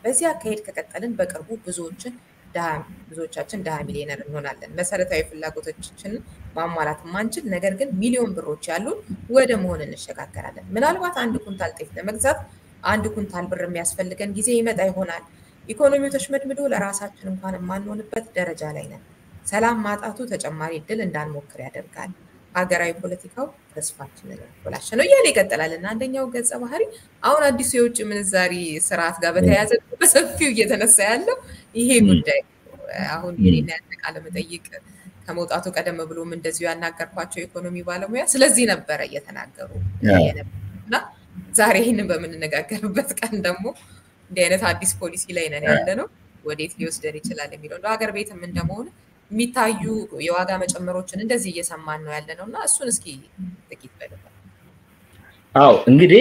በዚህ አካሄድ ከቀጠልን በቅርቡ ብዙዎችን ብዙዎቻችን ድሃ ሚሊዮነር እንሆናለን። መሰረታዊ ፍላጎቶቻችንን ማሟላት ማንችል፣ ነገር ግን ሚሊዮን ብሮች ያሉን ወደ መሆን እንሸጋገራለን። ምናልባት አንድ ኩንታል ጤፍ ለመግዛት አንድ ኩንታል ብር የሚያስፈልገን ጊዜ ይመጣ ይሆናል። ኢኮኖሚው ተሽመድምዶ ለራሳችን እንኳን የማንሆንበት ደረጃ ላይ ነን። ሰላም ማጣቱ ተጨማሪ እድል እንዳንሞክር ያደርጋል። ሀገራዊ ፖለቲካው ተስፋችንን ያበላሸ ነው እያለ ይቀጥላል እና አንደኛው ገጸ ባህሪ አሁን አዲሱ የውጭ ምንዛሪ ስርዓት ጋር በተያያዘ በሰፊው እየተነሳ ያለው ይሄ ጉዳይ አሁን የኔና ያንተ ቃለ መጠይቅ ከመውጣቱ ቀደም ብሎም እንደዚሁ ያናገርኳቸው የኢኮኖሚ ባለሙያ ስለዚህ ነበረ እየተናገሩ እና ዛሬ ይህንን በምንነጋገርበት ቀን ደግሞ እንዲህ አይነት አዲስ ፖሊሲ ላይ ነን ያለ ነው። ወዴት ሊወስደን ይችላል የሚለው እንደ ሀገር ቤትም እንደመሆኑ የሚታዩ የዋጋ መጨመሮችን እንደዚህ እየሰማን ነው ያለ ነው እና እሱን እስኪ ጥቂት በልበል። አዎ እንግዲህ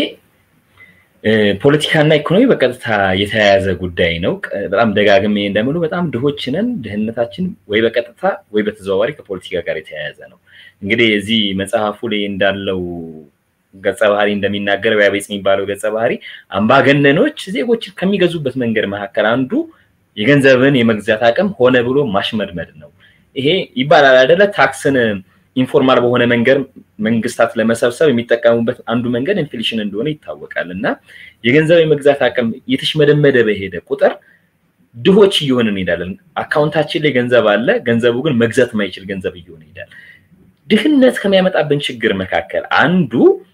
ፖለቲካና ኢኮኖሚ በቀጥታ የተያያዘ ጉዳይ ነው። በጣም ደጋግሜ እንደምሉ በጣም ድሆች ነን። ድህነታችን ወይ በቀጥታ ወይ በተዘዋዋሪ ከፖለቲካ ጋር የተያያዘ ነው። እንግዲህ እዚህ መጽሐፉ ላይ እንዳለው ገጸ ባህሪ እንደሚናገረው ያቤጽ የሚባለው ገጸ ባህሪ አምባገነኖች ዜጎችን ከሚገዙበት መንገድ መካከል አንዱ የገንዘብን የመግዛት አቅም ሆነ ብሎ ማሽመድመድ ነው። ይሄ ይባላል አይደለ? ታክስን ኢንፎርማል በሆነ መንገድ መንግስታት ለመሰብሰብ የሚጠቀሙበት አንዱ መንገድ ኢንፍሌሽን እንደሆነ ይታወቃል። እና የገንዘብ የመግዛት አቅም የተሽመደመደ በሄደ ቁጥር ድሆች እየሆን እንሄዳለን። አካውንታችን ላይ ገንዘብ አለ፣ ገንዘቡ ግን መግዛት የማይችል ገንዘብ እየሆነ ይሄዳል። ድህነት ከሚያመጣብን ችግር መካከል አንዱ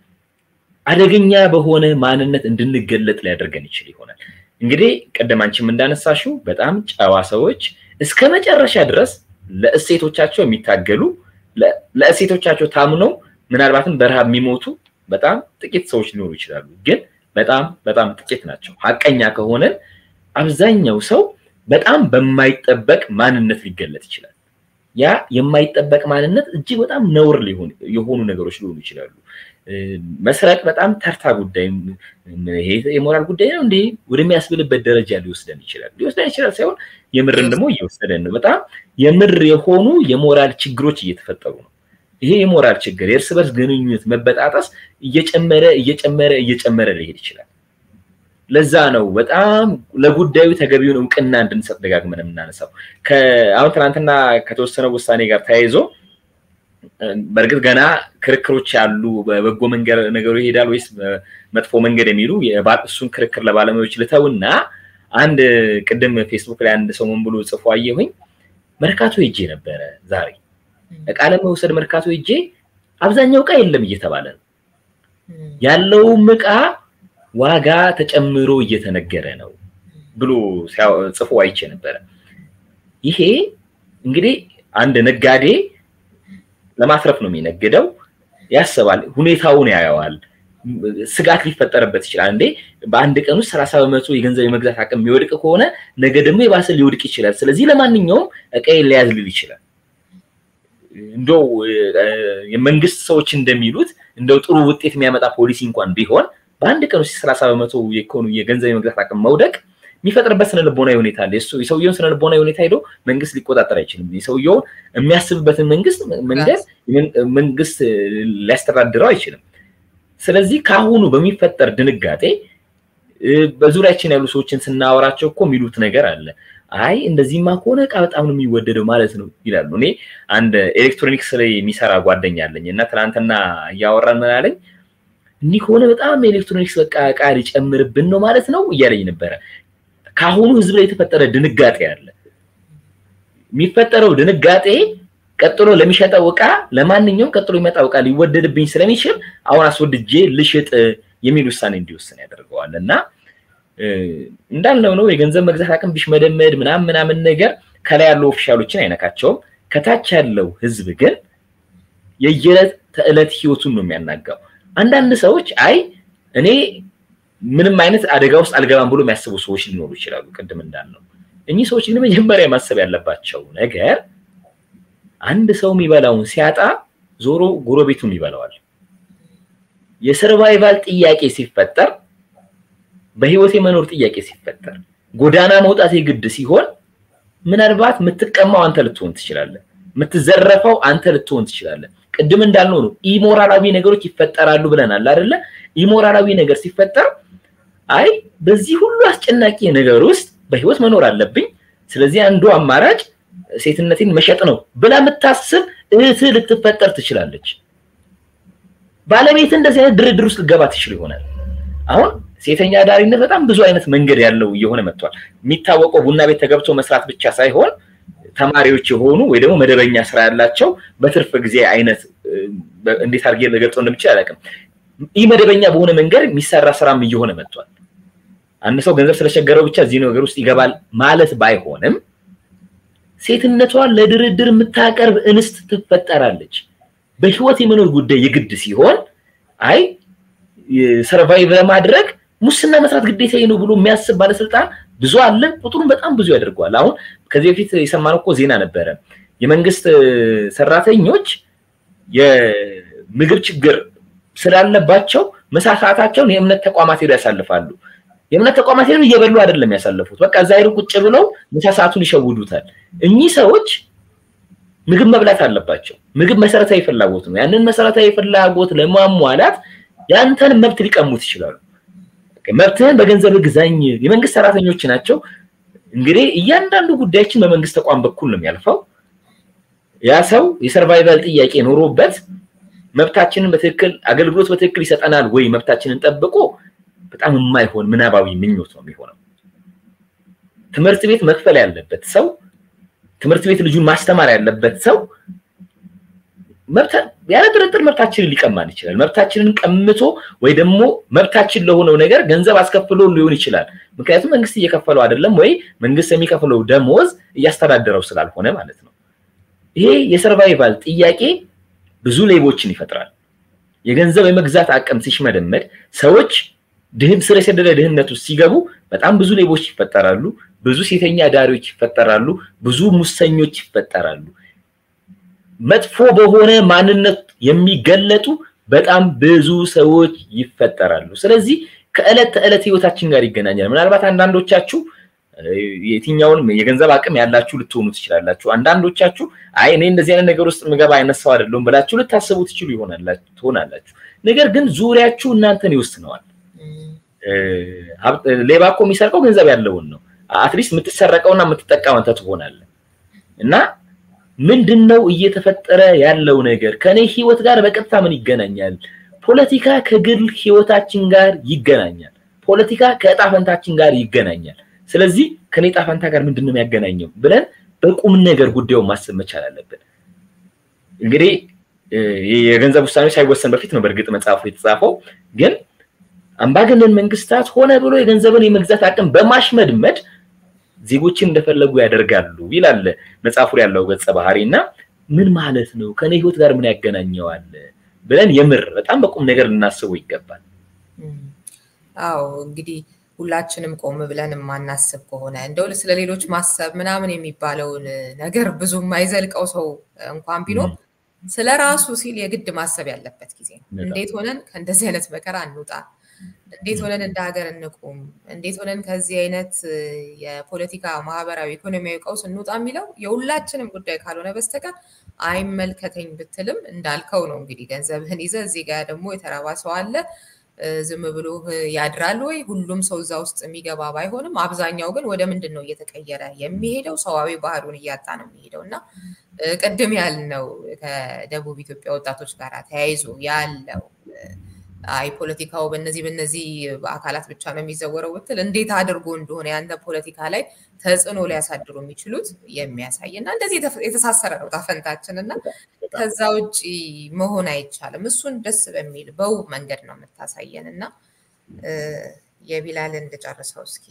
አደገኛ በሆነ ማንነት እንድንገለጥ ሊያደርገን ይችል ይሆናል። እንግዲህ ቅድም አንቺም እንዳነሳሽው በጣም ጨዋ ሰዎች እስከ መጨረሻ ድረስ ለእሴቶቻቸው የሚታገሉ ለእሴቶቻቸው ታምነው ምናልባትም በረሃብ የሚሞቱ በጣም ጥቂት ሰዎች ሊኖሩ ይችላሉ። ግን በጣም በጣም ጥቂት ናቸው። ሀቀኛ ከሆነን አብዛኛው ሰው በጣም በማይጠበቅ ማንነት ሊገለጥ ይችላል። ያ የማይጠበቅ ማንነት እጅግ በጣም ነውር የሆኑ ነገሮች ሊሆኑ ይችላሉ። መስረቅ በጣም ተርታ ጉዳይ፣ ይሄ የሞራል ጉዳይ ነው እንዲህ ወደሚያስብልበት ደረጃ ሊወስደን ይችላል። ሊወስደን ይችላል ሳይሆን የምርን ደግሞ እየወሰደን ነው። በጣም የምር የሆኑ የሞራል ችግሮች እየተፈጠሩ ነው። ይሄ የሞራል ችግር የእርስ በርስ ግንኙነት መበጣጠስ እየጨመረ እየጨመረ እየጨመረ ሊሄድ ይችላል። ለዛ ነው በጣም ለጉዳዩ ተገቢውን እውቅና እንድንሰጥ ደጋግመን የምናነሳው። አሁን ትናንትና ከተወሰነው ውሳኔ ጋር ተያይዞ በእርግጥ ገና ክርክሮች ያሉ በበጎ መንገድ ነገሩ ይሄዳል ወይስ መጥፎ መንገድ የሚሉ እሱን ክርክር ለባለሙያዎች ልተውና አንድ ቅድም ፌስቡክ ላይ አንድ ሰው ምን ብሎ ጽፎ አየሁኝ። መርካቶ ሄጄ ነበረ ዛሬ እቃ ለመውሰድ መርካቶ ሄጄ አብዛኛው እቃ የለም እየተባለ ነው ያለውም እቃ ዋጋ ተጨምሮ እየተነገረ ነው ብሎ ጽፎ አይቼ ነበረ። ይሄ እንግዲህ አንድ ነጋዴ ለማትረፍ ነው የሚነግደው፣ ያስባል፣ ሁኔታውን ያየዋል፣ ስጋት ሊፈጠርበት ይችላል። እንዴ በአንድ ቀን ውስጥ ሰላሳ በመቶ የገንዘብ የመግዛት አቅም የሚወድቅ ከሆነ ነገ ደግሞ የባሰ ሊወድቅ ይችላል። ስለዚህ ለማንኛውም እቃዬን ሊያዝ ሊል ይችላል። እንደው የመንግስት ሰዎች እንደሚሉት እንደው ጥሩ ውጤት የሚያመጣ ፖሊሲ እንኳን ቢሆን በአንድ ቀን ውስጥ ሰላሳ በመቶ የገንዘብ የመግዛት አቅም መውደቅ የሚፈጥርበት ስነልቦናዊ ሁኔታ አለ። የሰውየውን ስነልቦናዊ ሁኔታ ሄዶ መንግስት ሊቆጣጠር አይችልም። የሰውየውን የሚያስብበትን መንግስት መንገድ መንግስት ሊያስተዳድረው አይችልም። ስለዚህ ከአሁኑ በሚፈጠር ድንጋጤ በዙሪያችን ያሉ ሰዎችን ስናወራቸው እኮ የሚሉት ነገር አለ። አይ እንደዚህማ ከሆነ እቃ በጣም ነው የሚወደደው ማለት ነው ይላሉ። እኔ አንድ ኤሌክትሮኒክስ ላይ የሚሰራ ጓደኛ አለኝ እና ትናንትና እያወራን ምን አለኝ፣ እንዲህ ከሆነ በጣም ኤሌክትሮኒክስ በቃ እቃ ሊጨምርብን ነው ማለት ነው እያለኝ ነበረ። ከአሁኑ ህዝብ ላይ የተፈጠረ ድንጋጤ አለ። የሚፈጠረው ድንጋጤ ቀጥሎ ለሚሸጠው እቃ ለማንኛውም ቀጥሎ የሚመጣው እቃ ሊወደድብኝ ስለሚችል አሁን አስወድጄ ልሽጥ የሚል ውሳኔ እንዲወስን ያደርገዋል እና እንዳልነው ነው የገንዘብ መግዛት አቅም ቢሽመደመድ ምናምን ምናምን ነገር ከላይ ያሉ ኦፊሻሎችን አይነካቸውም። ከታች ያለው ህዝብ ግን የየዕለት ተዕለት ህይወቱን ነው የሚያናጋው። አንዳንድ ሰዎች አይ እኔ ምንም አይነት አደጋ ውስጥ አልገባም ብሎ የሚያስቡ ሰዎች ሊኖሩ ይችላሉ። ቅድም እንዳልነው እኚህ ሰዎች ግን መጀመሪያ ማሰብ ያለባቸው ነገር አንድ ሰው የሚበላውን ሲያጣ ዞሮ ጎረቤቱን ይበላዋል። የሰርቫይቫል ጥያቄ ሲፈጠር በህይወት የመኖር ጥያቄ ሲፈጠር ጎዳና መውጣት የግድ ሲሆን ምናልባት የምትቀማው አንተ ልትሆን ትችላለህ። የምትዘረፈው አንተ ልትሆን ትችላለህ። ቅድም እንዳልነው ነው ኢሞራላዊ ነገሮች ይፈጠራሉ ብለናል አይደለ? ኢሞራላዊ ነገር ሲፈጠር አይ በዚህ ሁሉ አስጨናቂ ነገር ውስጥ በህይወት መኖር አለብኝ፣ ስለዚህ አንዱ አማራጭ ሴትነቴን መሸጥ ነው ብላ የምታስብ እህት ልትፈጠር ትችላለች። ባለቤት እንደዚህ አይነት ድርድር ውስጥ ልገባ ትችል ይሆናል። አሁን ሴተኛ አዳሪነት በጣም ብዙ አይነት መንገድ ያለው እየሆነ መጥቷል። የሚታወቀው ቡና ቤት ተገብቶ መስራት ብቻ ሳይሆን ተማሪዎች የሆኑ ወይ ደግሞ መደበኛ ስራ ያላቸው በትርፍ ጊዜ አይነት እንዴት አድርጌ ልገልጸው እንደምችል አላውቅም። ይህ መደበኛ በሆነ መንገድ የሚሰራ ስራም እየሆነ መጥቷል። አንድ ሰው ገንዘብ ስለቸገረው ብቻ እዚህ ነገር ውስጥ ይገባል ማለት ባይሆንም ሴትነቷን ለድርድር የምታቀርብ እንስት ትፈጠራለች። በህይወት የመኖር ጉዳይ የግድ ሲሆን አይ ሰርቫይቭ ለማድረግ ሙስና መስራት ግዴታ ነው ብሎ የሚያስብ ባለስልጣን ብዙ አለ። ቁጥሩን በጣም ብዙ ያደርገዋል። አሁን ከዚህ በፊት የሰማነው እኮ ዜና ነበረ። የመንግስት ሰራተኞች የምግብ ችግር ስላለባቸው ምሳ ሰዓታቸውን የእምነት ተቋማት ሄደው ያሳልፋሉ። የእምነት ተቋማት ሄደው እየበሉ አይደለም ያሳልፉት። በቃ እዛ ሄደው ቁጭ ብለው ምሳ ሰዓቱን ይሸውዱታል። እኚህ ሰዎች ምግብ መብላት አለባቸው። ምግብ መሰረታዊ ፍላጎት ነው። ያንን መሰረታዊ ፍላጎት ለማሟላት ያንተን መብት ሊቀሙት ይችላሉ። መብትህን በገንዘብ ግዛኝ። የመንግስት ሰራተኞች ናቸው። እንግዲህ እያንዳንዱ ጉዳያችን በመንግስት ተቋም በኩል ነው የሚያልፈው። ያ ሰው የሰርቫይቫል ጥያቄ ኖሮበት መብታችንን በትክክል አገልግሎት በትክክል ይሰጠናል ወይ መብታችንን ጠብቆ በጣም የማይሆን ምናባዊ ምኞት ነው የሚሆነው። ትምህርት ቤት መክፈል ያለበት ሰው ትምህርት ቤት ልጁን ማስተማር ያለበት ሰው ያለ ጥርጥር መብታችንን ሊቀማን ይችላል። መብታችንን ቀምቶ ወይ ደግሞ መብታችን ለሆነው ነገር ገንዘብ አስከፍሎ ሊሆን ይችላል። ምክንያቱም መንግስት እየከፈለው አይደለም ወይ መንግስት የሚከፍለው ደሞዝ እያስተዳደረው ስላልሆነ ማለት ነው። ይሄ የሰርቫይቫል ጥያቄ ብዙ ሌቦችን ይፈጥራል። የገንዘብ የመግዛት አቅም ሲሽመደመድ ሰዎች ድህን ስር የሰደደ ድህነት ውስጥ ሲገቡ በጣም ብዙ ሌቦች ይፈጠራሉ። ብዙ ሴተኛ ዳሪዎች ይፈጠራሉ። ብዙ ሙሰኞች ይፈጠራሉ። መጥፎ በሆነ ማንነት የሚገለጡ በጣም ብዙ ሰዎች ይፈጠራሉ። ስለዚህ ከዕለት ተዕለት ህይወታችን ጋር ይገናኛል። ምናልባት አንዳንዶቻችሁ የትኛውንም የገንዘብ አቅም ያላችሁ ልትሆኑ ትችላላችሁ። አንዳንዶቻችሁ አይ እኔ እንደዚህ አይነት ነገር ውስጥ ምገባ አይነት ሰው አይደለሁም ብላችሁ ልታስቡ ትችሉ ትሆናላችሁ። ነገር ግን ዙሪያችሁ እናንተን ይወስነዋል። ሌባ እኮ የሚሰርቀው ገንዘብ ያለውን ነው። አትሊስት የምትሰረቀውና የምትጠቀመው አንተ ትሆናለህ እና ምንድን ነው እየተፈጠረ ያለው ነገር? ከኔ ህይወት ጋር በቀጥታ ምን ይገናኛል? ፖለቲካ ከግል ህይወታችን ጋር ይገናኛል። ፖለቲካ ከእጣ ፈንታችን ጋር ይገናኛል። ስለዚህ ከኔ እጣ ፈንታ ጋር ምንድን ነው የሚያገናኘው ብለን በቁም ነገር ጉዳዩን ማሰብ መቻል አለብን። እንግዲህ የገንዘብ ውሳኔ ሳይወሰን በፊት ነው በእርግጥ መጽሐፉ የተጻፈው። ግን አምባገነን መንግስታት ሆነ ብሎ የገንዘብን የመግዛት አቅም በማሽመድመድ ዜጎችን እንደፈለጉ ያደርጋሉ ይላል መጽሐፉ ያለው ገጸ ባህሪ እና ምን ማለት ነው ከኔ ህይወት ጋር ምን ያገናኘዋል ብለን የምር በጣም በቁም ነገር ልናስበው ይገባል። አዎ እንግዲህ ሁላችንም ቆም ብለን የማናስብ ከሆነ እንደው ስለ ሌሎች ማሰብ ምናምን የሚባለውን ነገር ብዙ የማይዘልቀው ሰው እንኳን ቢኖር ስለ ራሱ ሲል የግድ ማሰብ ያለበት ጊዜ ነው። እንዴት ሆነን ከእንደዚህ አይነት መከራ እንውጣ? እንዴት ሆነን እንደ ሀገር እንቁም? እንዴት ሆነን ከዚህ አይነት የፖለቲካ፣ ማህበራዊ፣ ኢኮኖሚያዊ ቀውስ እንውጣ የሚለው የሁላችንም ጉዳይ ካልሆነ በስተቀር አይመልከተኝ ብትልም እንዳልከው ነው። እንግዲህ ገንዘብህን ይዘህ እዚህ ጋር ደግሞ የተራባ ሰው አለ ዝም ብሎ ያድራል ወይ? ሁሉም ሰው እዛ ውስጥ የሚገባ ባይሆንም አብዛኛው ግን ወደ ምንድን ነው እየተቀየረ የሚሄደው? ሰዋዊ ባህሉን እያጣ ነው የሚሄደው እና ቅድም ያልነው ከደቡብ ኢትዮጵያ ወጣቶች ጋር ተያይዞ ያለው አይ ፖለቲካው በነዚህ በነዚህ አካላት ብቻ ነው የሚዘወረው ብትል እንዴት አድርጎ እንደሆነ ያንተ ፖለቲካ ላይ ተጽዕኖ ሊያሳድሩ የሚችሉት የሚያሳይ እና እንደዚህ የተሳሰረ ነው ታፈንታችን እና ከዛ ውጭ መሆን አይቻልም። እሱን ደስ በሚል በውብ መንገድ ነው የምታሳየን እና የቢላልን እንድጨርሰው እስኪ።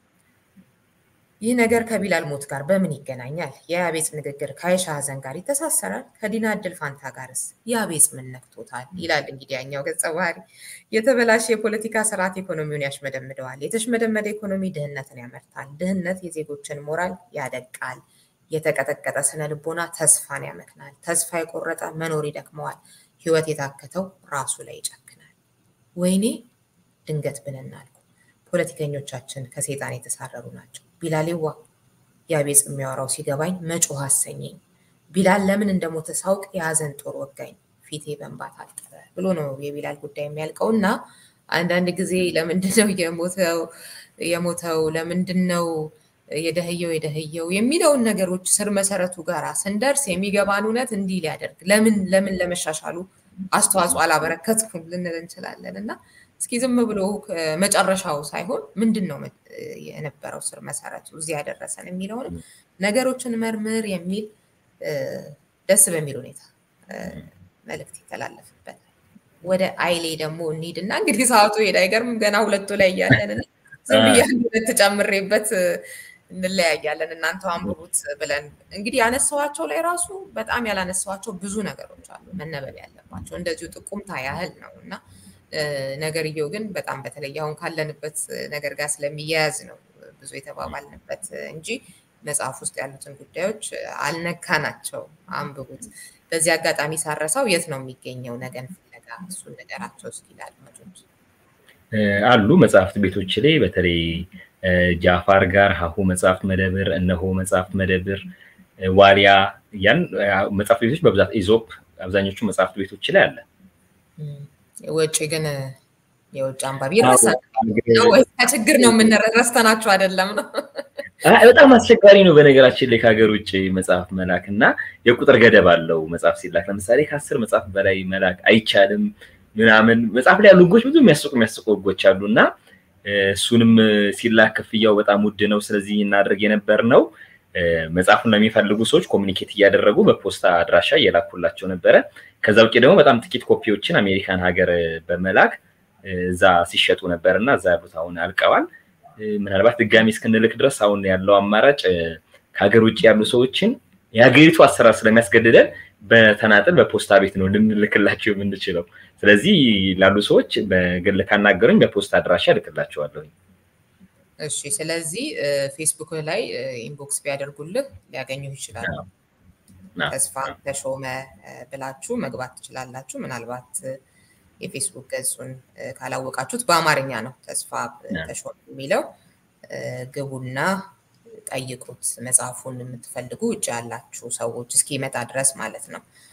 ይህ ነገር ከቢላል ሞት ጋር በምን ይገናኛል? የአቤጽ ንግግር ከአይሻ ሀዘን ጋር ይተሳሰራል? ከዲና እድል ፋንታ ጋርስ የአቤጽ ምን ነክቶታል? ይላል እንግዲህ ያኛው ገጸ ባህሪ። የተበላሸ የፖለቲካ ስርዓት ኢኮኖሚውን ያሽመደምደዋል። የተሽመደመደ ኢኮኖሚ ድህነትን ያመርታል። ድህነት የዜጎችን ሞራል ያደቃል። የተቀጠቀጠ ስነ ልቦና ተስፋን ያመክናል። ተስፋ የቆረጠ መኖር ይደክመዋል። ህይወት የታከተው ራሱ ላይ ይጨክናል። ወይኔ ድንገት ብንናልኩ ፖለቲከኞቻችን ከሴጣን የተሳረሩ ናቸው። ቢላሌዋ የአቤጽ የሚያወራው ሲገባኝ መጮህ አሰኘኝ። ቢላል ለምን እንደሞተ ሳውቅ የሀዘን ጦር ወጋኝ፣ ፊቴ በእንባ ታጠበ ብሎ ነው የቢላል ጉዳይ የሚያልቀው እና አንዳንድ ጊዜ ለምንድን ነው የሞተው የሞተው ለምንድን ነው የደህየው የደህየው የሚለውን ነገሮች ስር መሰረቱ ጋር ስንደርስ የሚገባን እውነት እንዲህ ሊያደርግ ለምን ለምን ለመሻሻሉ አስተዋጽኦ አላበረከትኩም ልንል እንችላለን እና እስኪ ዝም ብሎ መጨረሻው ሳይሆን ምንድን ነው የነበረው ስር መሰረቱ እዚህ ያደረሰን የሚለውን ነገሮችን መርምር የሚል ደስ በሚል ሁኔታ መልእክት ይተላለፍበታል። ወደ አይሌ ደግሞ እንሂድና እንግዲህ ሰዓቱ ሄድ አይገርምም። ገና ሁለቱ ላይ እያለን ዝም ብዬ ሁለት ጨምሬበት እንለያያለን። እናንተ አንብቡት ብለን እንግዲህ ያነሳዋቸው ላይ ራሱ በጣም ያላነሳዋቸው ብዙ ነገሮች አሉ መነበብ ያለባቸው እንደዚሁ ጥቁምታ ያህል ነው እና ነገርየው ግን በጣም በተለይ አሁን ካለንበት ነገር ጋር ስለሚያያዝ ነው ብዙ የተባባልንበት እንጂ መጽሐፍ ውስጥ ያሉትን ጉዳዮች አልነካናቸው። አንብቡት። በዚህ አጋጣሚ ሳረሳው የት ነው የሚገኘው ነገን ፍለጋ? እሱን ነገራቸው እስኪ ለአድማጮች። አሉ መጽሐፍት ቤቶች ላይ በተለይ ጃፋር ጋር ሀሁ መጽሐፍት መደብር፣ እነሆ መጽሐፍት መደብር፣ ዋሊያ ያን መጽሐፍት ቤቶች በብዛት ኢዞፕ አብዛኞቹ መጽሐፍት ቤቶች ላይ አለ። ውጭ ግን የውጭ አንባቢ ይረሳል ከችግር ነው የምንረስተናቸው አይደለም ነው በጣም አስቸጋሪ ነው። በነገራችን ላይ ከሀገር ውጭ መጽሐፍ መላክ እና የቁጥር ገደብ አለው መጽሐፍ ሲላክ። ለምሳሌ ከአስር መጽሐፍ በላይ መላክ አይቻልም ምናምን። መጽሐፍ ላይ ያሉ ህጎች ብዙ የሚያስቁ የሚያስቁ ህጎች አሉ እና እሱንም ሲላክ ክፍያው በጣም ውድ ነው። ስለዚህ እናደርግ የነበር ነው መጽሐፉን ለሚፈልጉ ሰዎች ኮሚኒኬት እያደረጉ በፖስታ አድራሻ እየላኩላቸው ነበረ። ከዛ ውጭ ደግሞ በጣም ጥቂት ኮፒዎችን አሜሪካን ሀገር በመላክ እዛ ሲሸጡ ነበር እና እዛ ያሉት አሁን አልቀዋል። ምናልባት ድጋሚ እስክንልክ ድረስ አሁን ያለው አማራጭ ከሀገር ውጭ ያሉ ሰዎችን የሀገሪቱ አሰራር ስለሚያስገድደን በተናጥል በፖስታ ቤት ነው ልንልክላቸው የምንችለው። ስለዚህ ላሉ ሰዎች በግል ካናገሩኝ በፖስታ አድራሻ እልክላቸዋለሁ። እሺ፣ ስለዚህ ፌስቡክ ላይ ኢንቦክስ ቢያደርጉልህ ሊያገኙ ይችላሉ። ተስፋ ተሾመ ብላችሁ መግባት ትችላላችሁ። ምናልባት የፌስቡክ ገጹን ካላወቃችሁት በአማርኛ ነው ተስፋ ተሾመ የሚለው። ግቡና ጠይቁት። መጽሐፉን የምትፈልጉ ውጭ ያላችሁ ሰዎች እስኪመጣ ድረስ ማለት ነው።